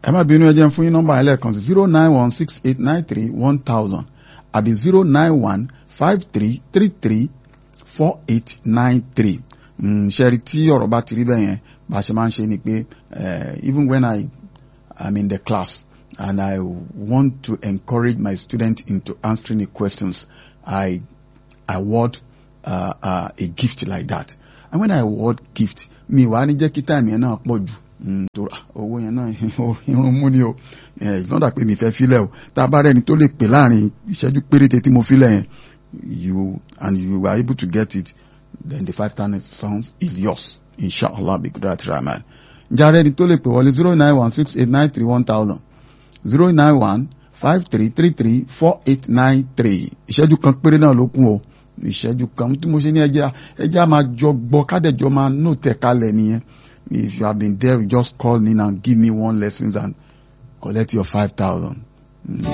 ẹ má bínú ẹ jẹ́ n fún yín nọ́mbà ẹlẹ́ẹ̀kan sí zero nine one six eight nine three one thousand àbí zero nine one five three three three four eight nine three ṣẹ́rí tí ọ̀rọ̀ bá ti rí bẹ́ẹ̀ yẹn bá a ṣe máa ń ṣe ni pé even when I am in the class and I want to encourage my students into answering the questions I award uh, uh, a gift like that and when I award gift mi wàá ní jẹ́ kí táìmù yẹn náà pọ̀ jù tó owó yẹn náà irun mú ni o ìtọ́jà pé mi fẹ́ filẹ̀ o tá a bá rẹ́ni tó lè pè láàrin ìṣẹ́jú péréte tí mo filẹ̀ yẹn you and you are able to get it then the five thousand sounds is yours inshallah bi kudrat rahman ǹjẹ́ arẹ́ni tó lè pè wọlé zero nine one six eight nine three one thousand zero nine one five three three three four eight nine three ìṣẹ́jú kan péré náà ló kún o ìṣẹ́jú kan tí mo ṣe ní ẹja ẹja máa jọ gbọ́ kádẹ́jọ́ máa nù tẹ̀ kalẹ̀ nìyẹn if you have been there you just call in and give me one lesson and collect your five thousand. Mm.